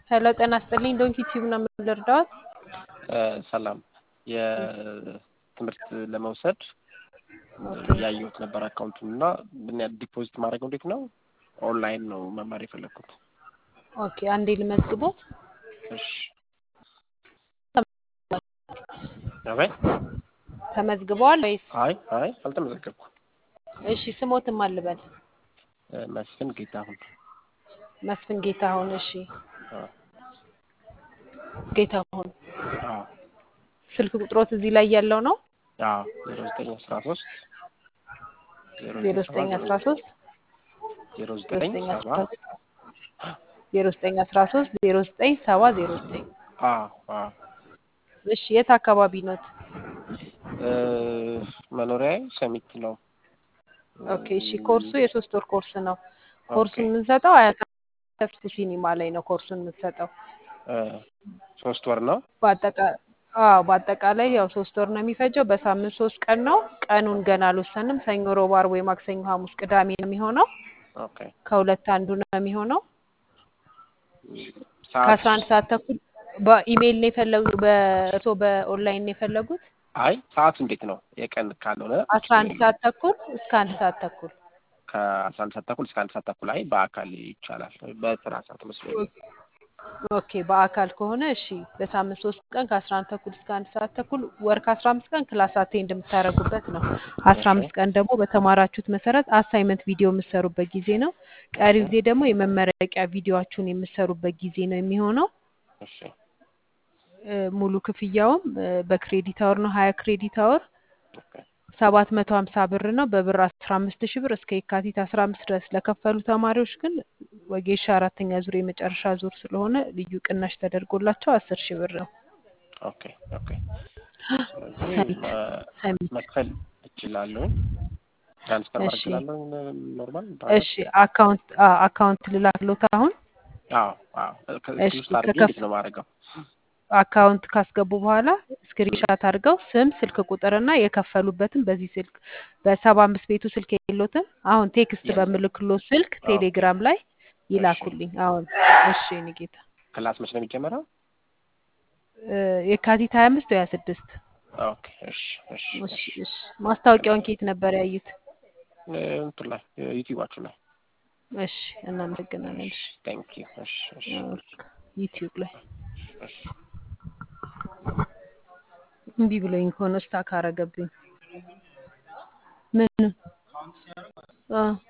ሄሎ ጤና ይስጥልኝ ዶንኪ ቲዩብ ነው የምንረዳዎት? ሰላም የትምህርት ለመውሰድ ኦኬ ያየሁት ነበር አካውንቱን እና ምን ያህል ዲፖዚት ማድረግ እንዴት ነው? ኦንላይን ነው መማር የፈለግኩት። ኦኬ አንዴ ልመዝግቦት። እሺ አቤት። ተመዝግበዋል ወይስ? አይ አይ አልተመዘገብኩም። እሺ ስሞትም አልበል መስፍን ጌታሁን። መስፍን ጌታሁን። እሺ አዎ ጌታሁን አዎ ስልክ ቁጥሮት እዚህ ላይ ያለው ነው አዎ ዜሮ ዘጠኝ አስራ ሶስት ዜሮ ዘጠኝ አስራ ሶስት ዜሮ ዜሮ ዘጠኝ ዘጠኝ ሰባ አስራ ዜሮ ዘጠኝ አስራ ሶስት ዜሮ ዘጠኝ ሰባ ዜሮ ዘጠኝ አዎ አዎ እሺ የት አካባቢ ኖት? እ መኖሪያዬ ሰሚት ነው። ኦኬ እሺ ኮርሱ የሶስት ወር ኮርስ ነው። ኮርሱን ኦኬ የምንሰጠው አያት ተስፉ ሲኒማ ላይ ነው ኮርሱን የምንሰጠው። እ ሶስት ወር ነው። በአጠቃ አዎ በአጠቃላይ ያው ሶስት ወር ነው የሚፈጀው። በሳምንት ሶስት ቀን ነው። ቀኑን ገና አልወሰንም። ሰኞ፣ ሮብ፣ ዓርብ ወይ ማክሰኞ፣ ሐሙስ፣ ቅዳሜ ነው የሚሆነው። ኦኬ ከሁለት አንዱ ነው የሚሆነው። ሰዓት ከአስራ አንድ ሰዓት ተኩል በኢሜይል ነው የፈለጉት በእርሶ በኦንላይን ነው የፈለጉት? አይ ሰዓቱ እንዴት ነው? የቀን ካልሆነ አስራ አንድ ሰዓት ተኩል እስከ አንድ ሰዓት ተኩል ከአስራ አንድ ሰዓት ተኩል እስከ አንድ ሰዓት ተኩል አይ በአካል ይቻላል። በስራ ሰዓት መስሎኝ። ኦኬ በአካል ከሆነ እሺ በሳምንት ሶስት ቀን ከአስራ አንድ ተኩል እስከ አንድ ሰዓት ተኩል ወር ከአስራ አምስት ቀን ክላስ አቴንድ የምታደርጉበት ነው። አስራ እሺ አምስት ቀን ደግሞ በተማራችሁት መሰረት አሳይመንት ቪዲዮ የምትሰሩበት ጊዜ ነው። ቀሪው እሺ ጊዜ ደግሞ የመመረቂያ ቪዲዮችሁን የምትሰሩበት ጊዜ ነው የሚሆነው። እሺ እ ሙሉ ክፍያውም እ በክሬዲት አወር ነው። ሀያ ክሬዲት አወር ኦኬ ሰባት መቶ ሀምሳ ብር ነው። በብር አስራ አምስት ሺህ ብር እስከ የካቲት አስራ አምስት ድረስ ለከፈሉ ተማሪዎች ግን ወጌሻ አራተኛ ዙር የመጨረሻ ዙር ስለሆነ ልዩ ቅናሽ ተደርጎላቸው አስር ሺህ ብር ነው። ኦኬ ኦኬ። ስለዚህ ሰሚት መ- ሰሚት መክፈል እችላለሁ። ትራንስፈር ማድረግ እሺ እችላለሁ። ኖርማል እሺ አካውንት አ አካውንት ልላክሎት አሁን አዎ አዎ። እሺ ከዚህ ውስጥ አድርጌ ከከፍ እንዴት ነው የማደርገው? አካውንት ካስገቡ በኋላ ስክሪንሻት አድርገው ስም፣ ስልክ ቁጥርና የከፈሉበትን በዚህ ስልክ በሰባ አምስት ቤቱ ስልክ የሎትም አሁን ቴክስት የለም። በምልክሎት ስልክ ኦኬ ቴሌግራም ላይ እሺ። ይላኩልኝ። አሁን እሺ የእኔ ጌታ ክላስ መች ነው የሚጀመረው? እ የካቲት ሀያ አምስት ወይ ሀያ ስድስት ኦኬ እሺ እሺ እሺ እሺ። እሺ ማስታወቂያውን ከየት ነበር ያዩት? እ እንትን ላይ ዩቲዩባችሁ ላይ እሺ እናመሰግናለን። እሺ እሺ ቴንክ ዩ እሺ እሺ ዩቲዩብ ላይ እሺ እምቢ ብሎኝ ከሆነ ስታክ አረገብኝ። ምን አ